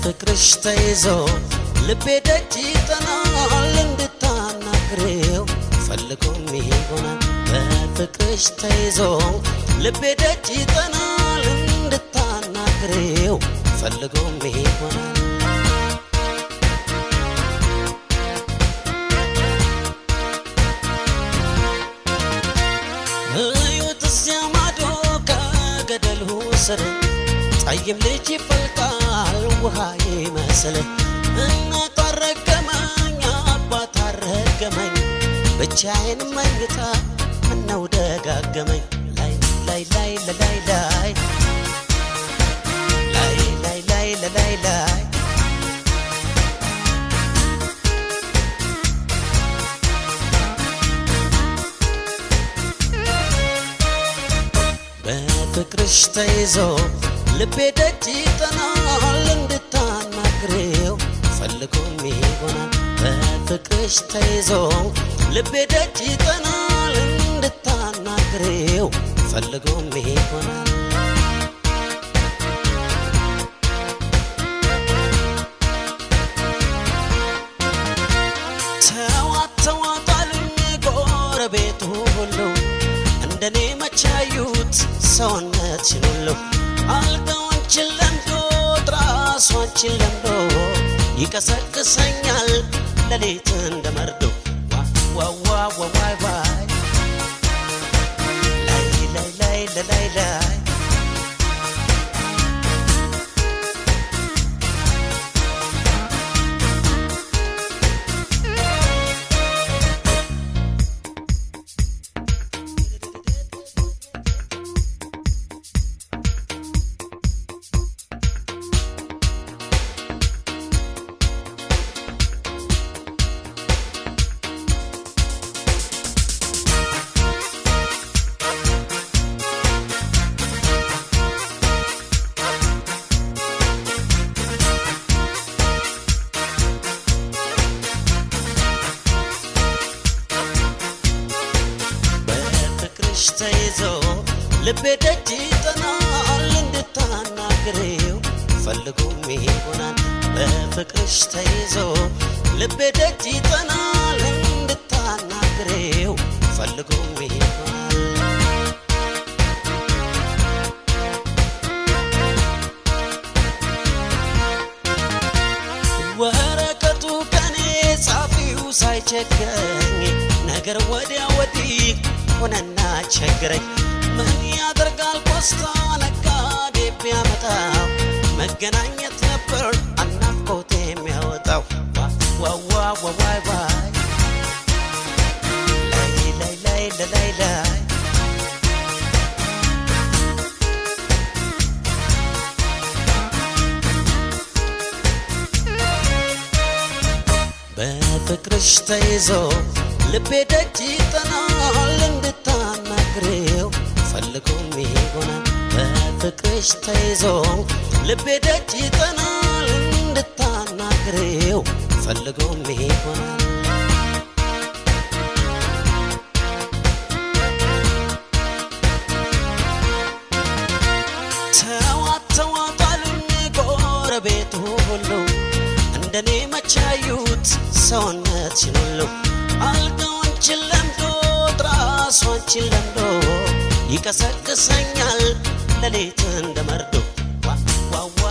በፍቅርሽ ተይዞ ልቤ ደጅ ይጠናል እንድታናግሬው ፈልጎም ይሆናል በፍቅርሽ ተይዞ ልቤ ደጅ ይጠናል እንድታናግሬው ፈልጎም ይሆናል እዩት እዚያ ማዶ ከገደሉ ስር ጠይም ልጅ ይፈልቃል ውሃ ይመስል እናት አረገመኝ አባት አረገመኝ ብቻዬን መኝታ ምነው ደጋገመኝ ላይ ላይ ላይ ላይ ላይ ላይ ላይ ላይ ላይ ላይ ላይ በፍቅርሽ ተይዞ ልቤ ደጅ ይጠናል እንድታናግሬው ፈልጎም ይሆናል በፍቅርሽ ተይዞ ልቤ ደጅ ይጠናል እንድታናግሬው ፈልጎም ይሆናል ተዋት ተዋት አሉኝ ጎረቤቱ ሁሉ እንደኔ መቻዩት ሰውነትሽን ሁሉ አልጋዎንችን ለምዶ ትራሷንችን ለምዶ ይቀሰቅሰኛል ሌሊት እንደ መርዶ ዋዋዋዋዋይ ዋይ ላይ ላይ ላይ ላይ ላይ በፍቅርሽ ተይዞ ልቤ ደጅ ይጠናል እንድታናግሬው ፈልጎም ይሆናል በፍቅርሽ ተይዞ ልቤ ደጅ ይጠናል እንድታናግሬው ፈልጎም ይሆናል ወረቀቱ ከኔ ጻፊው ሳይቸግረኝ ነገር ወዲያ ወዲህ ሆነና ቸግረኝ ምን ያደርጋል ፖስታ ነጋዴ ቢያመጣው መገናኘት ነበር አናፍቆት የሚያወጣው ዋዋዋዋዋይ ዋይ ላይ ላይ ላይ ላይ ላይ በፍቅርሽ ተይዞ ልቤ ደጅ ይጠናል እንድታናግሬው ፈልጎም ይሆናል በፍቅርሽ ተይዞ ልቤ ደጅ ይጠናል እንድታናግሬው ፈልጎም ይሆናል ተዋት ተዋት አሉኝ ጎረቤቱ ሁሉ እንደኔ መቻዩት ሰውነትሽን ሁሉ አልጋዎንችን ለምዶ ትራሷንችን ለምዶ ይቀሰቅሰኛል ሌሊት እንደ መርዶ ዋ ዋ